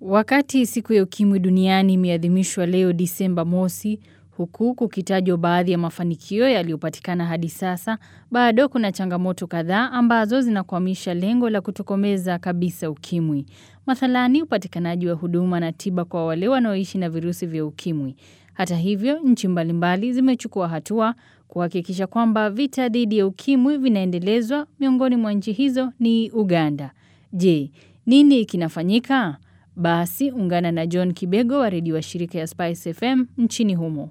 Wakati siku ya ukimwi duniani imeadhimishwa leo Disemba mosi, huku kukitajwa baadhi ya mafanikio yaliyopatikana hadi sasa, bado kuna changamoto kadhaa ambazo zinakwamisha lengo la kutokomeza kabisa ukimwi. Mathalani upatikanaji wa huduma na tiba kwa wale wanaoishi na virusi vya ukimwi. Hata hivyo, nchi mbalimbali zimechukua hatua kuhakikisha kwamba vita dhidi ya ukimwi vinaendelezwa miongoni mwa nchi hizo ni Uganda. Je, nini kinafanyika? Basi ungana na John Kibego wa redio wa shirika ya Spice FM nchini humo.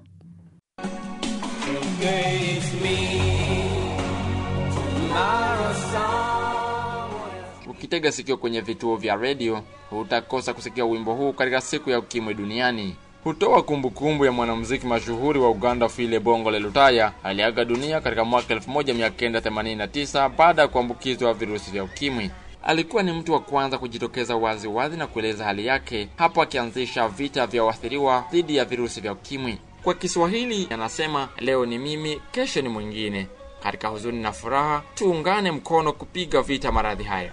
Ukitega sikio kwenye vituo vya redio hutakosa kusikia wimbo huu katika siku ya ukimwi duniani. Hutoa kumbukumbu ya mwanamuziki mashuhuri wa Uganda Phile Bongole Lutaya aliaga dunia katika mwaka 1989 baada ya kuambukizwa virusi vya ukimwi. Alikuwa ni mtu wa kwanza kujitokeza wazi wazi na kueleza hali yake, hapo akianzisha vita vya waathiriwa dhidi ya virusi vya ukimwi. Kwa Kiswahili anasema, leo ni mimi, kesho ni mwingine. Katika huzuni na furaha, tuungane mkono kupiga vita maradhi haya.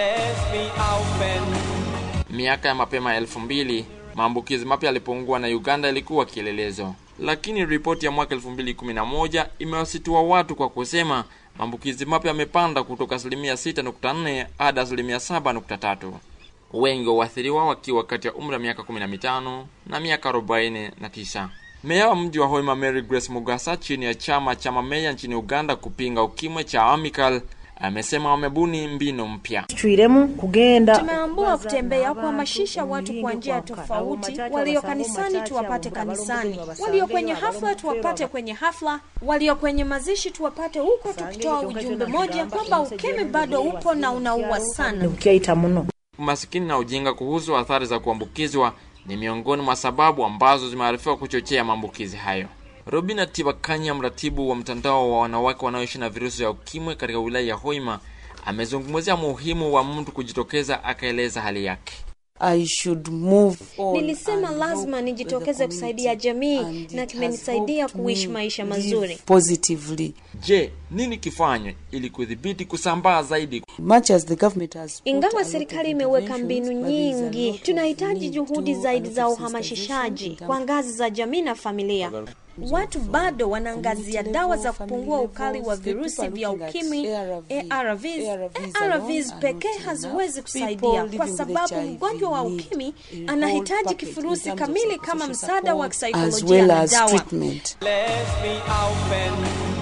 Miaka ya mapema ya elfu mbili maambukizi mapya yalipungua na Uganda ilikuwa kielelezo, lakini ripoti ya mwaka 2011 imewasitua watu kwa kusema maambukizi mapya yamepanda kutoka asilimia 6.4 hadi asilimia 7.3, wengi wa waathiriwa wakiwa kati ya umri wa miaka 15 na miaka 49. Meya wa mji wa Hoima Mary Grace Mugasa chini ya chama cha mameya nchini Uganda kupinga ukimwi cha Amical amesema wamebuni mbinu mpya. Tumeamua kutembea kuhamasisha watu kwa njia tofauti. Walio kanisani tuwapate kanisani, walio kwenye hafla tuwapate kwenye hafla, walio kwenye mazishi tuwapate huko, tukitoa ujumbe moja kwamba ukimwi bado upo na unaua sana. Umasikini na ujinga kuhusu athari za kuambukizwa ni miongoni mwa sababu ambazo zimearifiwa kuchochea maambukizi hayo. Robina Tibakanya, mratibu wa mtandao wa wanawake wanaoishi na virusi vya ukimwi katika wilaya ya Hoima, amezungumzia muhimu wa mtu kujitokeza, akaeleza hali yake. I should move on Nilisema and lazima help nijitokeze the kusaidia community. jamii And it na has kimenisaidia helped kuishi me maisha live mazuri. positively. Je, nini kifanywe ili kudhibiti kusambaa zaidi? Much as the government has put a Ingawa lot serikali of imeweka interventions, mbinu but there is a nyingi, lot of tunahitaji need juhudi to zaidi a za lot of uhamasishaji sensitization kwa ngazi za jamii na familia. Watu bado wanaangazia dawa za kupungua ukali wa virusi vya ukimwi ARVs. ARVs pekee haziwezi kusaidia kwa sababu mgonjwa wa ukimwi anahitaji kifurusi kamili kama msaada wa as kisaikolojia well na as dawa. treatment. Let's be open.